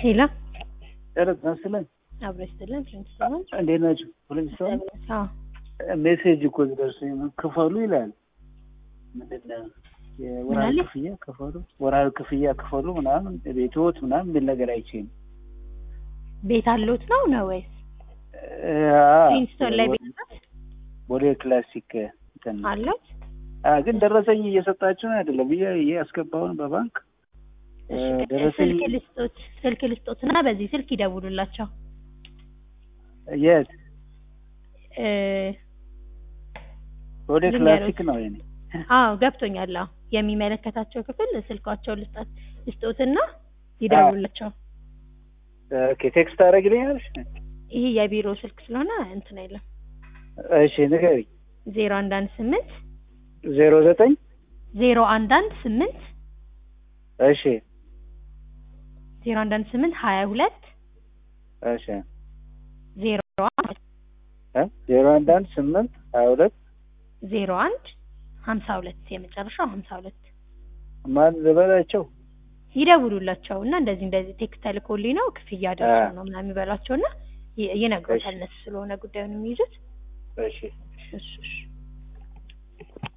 ሄሎ ጨረጥ መስለን አብሮ ይስጥልን ፕሪንስቶን እንዴት ናቸው? ፖለቲካውን አዎ ሜሴጅ እኮ ደርሶኝ ክፈሉ ይላል። ምንድን ነው የወርሃዊ ምናለ? ክፍያ ክፈሉ፣ ወርሃዊ ክፍያ ክፈሉ ምናምን ቤትዎት ምናምን የሚል ነገር አይቼ ነው። ቤት አለዎት ነው ነው ወይስ እ፣ አዎ፣ ፕሪንስቶን ላይ ቤት ቦሌ ክላሲክ እንትን ነው። አለዎት? አ ግን ደረሰኝ እየሰጣችሁ ነው አይደለም? ብዬ ያስገባውን በባንክ እ፣ እሺ፣ ደረሰኝ ስልክ ልስጦት ስልክ ልስጦት እና በዚህ ስልክ ይደውሉላቸው የት እ፣ ቦሌ ልንገሮት። ክላሲክ ነው የኔ። አዎ ገብቶኛል። አዎ የሚመለከታቸው ክፍል ስልካቸው ልስጣት ልስጦትና ይደውሉላቸው። ኦኬ ቴክስት አደረግልኛለሽ? ይሄ የቢሮ ስልክ ስለሆነ እንትን አይለም። እሺ ንገሪኝ። ዜሮ አንድ አንድ ስምንት ዜሮ ዘጠኝ ዜሮ አንድ አንድ ስምንት እሺ ዜሮ አንድ አንድ ስምንት ሀያ ሁለት እሺ ዜሮ አንድ እ ዜሮ አንድ አንድ ስምንት ሀያ ሁለት ዜሮ አንድ ሀምሳ ሁለት የመጨረሻው ሀምሳ ሁለት ማን ልበላቸው? ይደውሉላቸው እና እንደዚህ እንደዚህ ቴክስት ተልኮልኝ ነው ክፍያ ደርሶ አ። ነው ምናምን ይበሏቸው እና ይ- ይነግሮታል እሺ። እነሱ ስለሆነ ጉዳዩን የሚይዙት እሺ እሺ እሺ